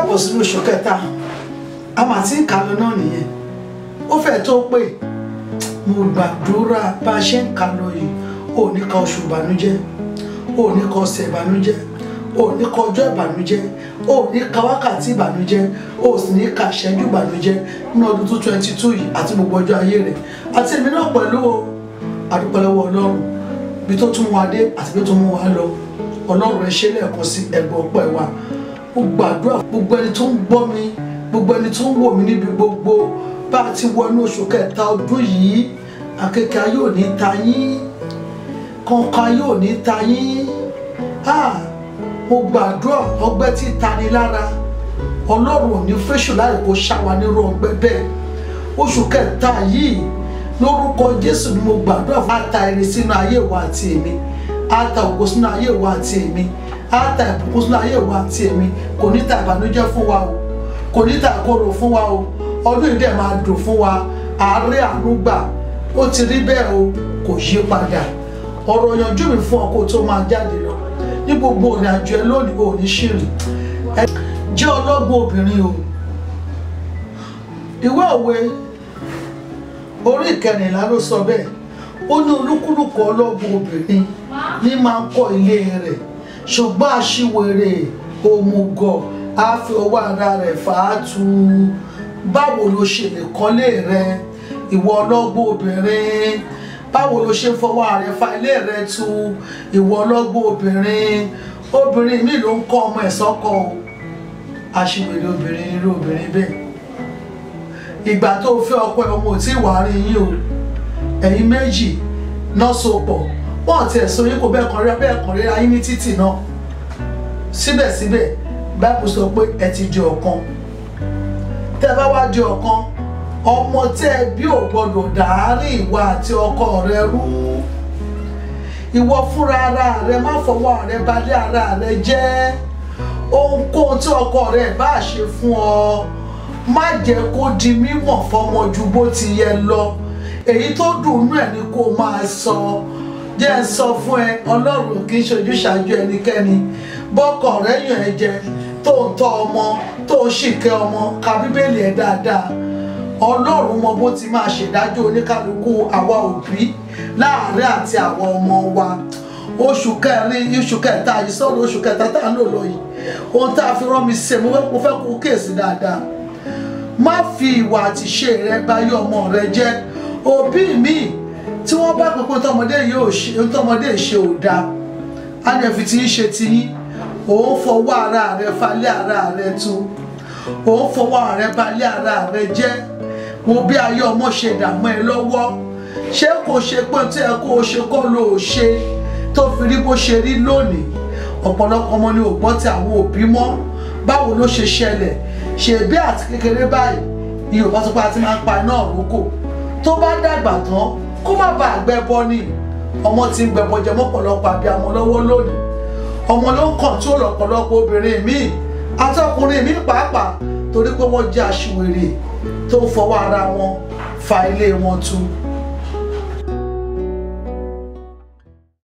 káàbọ̀ sínú oṣù kẹta a máa ti ń kà lọ náà nìyẹn ó fẹ́ tó pé mo gbàdúrà bá a ṣe ń kà lọ yìí ò ní ka oṣù ìbànújẹ́ ò ní ka ọ̀sẹ̀ ìbànújẹ́ ò ní ka ọjọ́ ìbànújẹ́ ò ní ka wákàtí ìbànújẹ́ ò sì ní ka ìṣẹ́jú ìbànújẹ́ nínú ọdún two twenty two yìí àti gbogbo ọjọ́ ayé rẹ̀ àti èmi náà pẹ̀lú o àdúpẹ́ lọ́wọ́ ọlọ́run bí tó tún wá dé àti bí tó mú wa lọ ọlọ́run ẹ ṣe lẹ́ẹ̀kan sí ẹgbẹ́ ọpẹ́ wa mo gbàdúrà gbogbo ẹni tó ń gbọ́ mi gbogbo ẹni tó ń wò mí níbi gbogbo bá a ti wọnú oṣù kẹta ọdún yìí akẹ́kẹ́ ayé ò ní ta yín kọ̀ọ̀kan ayé ò ní ta yín ah mo gbàdúrà ọgbẹ́ tí tani lára ọlọ́run ò ní fẹ́ṣù láì kó ṣáwa nírú ọgbẹ́ bẹ́ẹ̀ oṣù kẹta yìí lórúkọ jésù ni mo gbàdúrà fún ata ẹni sínú ayé wa àti èmi ata ògo sínú ayé wa àti èmi ata ìbùkún sínú ayé wa àti èmi kò ní ta ìbànújẹ́ fún wa o kò ní ta ìkorò fún wa o ọdún yìí dẹ̀ máa dùn fún wa àárẹ̀ àánú gbà ó ti rí bẹ́ẹ̀ o kò yí padà ọ̀rọ̀ yanjú mi fún ọ kó tó máa jáde lọ ní gbogbo ìrìn àjò ẹ lónìí ò ní ṣìrì ẹ jẹ́ ọlọ́gbọ́n obìnrin o ìwé òwe orí ìkẹrìnlá ló sọ bẹ́ẹ̀ ó ní olúkúlùkù ọlọ́gbọ́n obìnrin ní máa ń kọ́ ilé rẹ̀ ṣùgbọ́n aṣiwèrè òmùgọ̀ á fi ọwọ́ ara rẹ̀ fà á tu báwo ló ṣe lè kọ́lé rẹ ìwọ ọlọ́gbọ́n obìnrin báwo ló ṣe ń fọwọ́ rẹ̀ fa ilé rẹ tu ìwọ ọlọ́gbọ́n obìnrin obìnrin mi ló ń kọ́ ọmọ ẹ̀ sọ́kọ o aṣiwèrè obìnrin irú obìnrin bẹ́ẹ̀ ìgbà tó fẹ́ ọkọ ẹ̀ ọmọ ò tí ì wà rí yín o ẹ̀yin méjì náà so pọ̀ wọ́n ti ẹ̀sùn yín kò bẹ́ẹ̀ kàn rí bẹ́ẹ̀ kàn rí ayé ní títì náà síbẹ̀síbẹ̀ báyìí sọ pé ẹ ti di ọ̀kan tẹ́ bá wá di ọ̀kan ọmọ tẹ́ ẹ bí ò gbọ́dọ̀ dàárín ìwà àti ọkọ rẹ rú ìwọ fúnra ara rẹ má fọwọ́ rẹ balẹ̀ ara rẹ jẹ́ ohunkóhun tí ọkọ rẹ bá ṣe fún ọ má jẹ́ kó di mímọ̀ fọmọ ju bó ti yẹ lọ èyí tó dùn nú ẹ̀ ni kó máa sọ jẹ́ ẹ sọ fún ẹ ọlọ́run kì í ṣojú ṣáájú ẹnikẹ́ni bọ́kọ̀ rẹ̀ yàn ẹ jẹ tó ń tọ́ ọmọ tó ń ṣìkẹ́ ọmọ ka bíbélì ẹ dáadáa ọlọ́run mọ bó ti máa ṣèdájọ́ oníkálukú àwa òbí láàárín àti àwọn ọmọ wa oṣù kẹrin oṣù kẹta yìí sọ̀rọ̀ oṣù kẹta tá à ń lò lọ yìí ohun tá a fi rán mi ṣe mo fẹ́ mo fẹ́ kó kíyèsí dáadáa má fi ìwà àti ṣe rẹ báyé ọmọ rẹ jẹ́ òbí mi tí wọ́n bá pípọ́n tọmọdé yóò ṣe tọmọdé ṣe ò dáa á ní ẹ̀fì tí ń ṣe tiyín òun fọwọ́ ara rẹ falẹ̀ ara rẹ tu òun fọwọ́ ara rẹ balẹ̀ ara rẹ jẹ́ wo bí ayé ọmọ ṣe dààmú ẹ lọ́wọ́ ṣé kò ṣe pé tí ẹ kó o ṣe kọ́ ló o ṣe tó fi rí bó ṣe rí lónìí ọ̀pọ̀lọpọ̀ ọmọ ni ò gbọ́ ti àwọn òbí mọ́ báwo ló ṣe ṣẹlẹ̀ ṣèbí àti kékeré báyìí ni yorùbá sọ pé a ti máa ń pa iná òrókò tó bá dàgbà tán kó má bàa gbẹbọ ni ọmọ ti ń gbẹbọ jẹ mọ́pọ̀lọpọ̀ àbí àwọn lọ́wọ́ lónìí ọmọ ló ń kọ̀ǹtúrò ọ̀pọ̀lọpọ̀ obìnrin míì àti ọkùnrin míì pàápàá torí pé wọ́n jẹ́ aṣiwèrè tó ń fọwọ́ ara wọn fa ilé wọn tu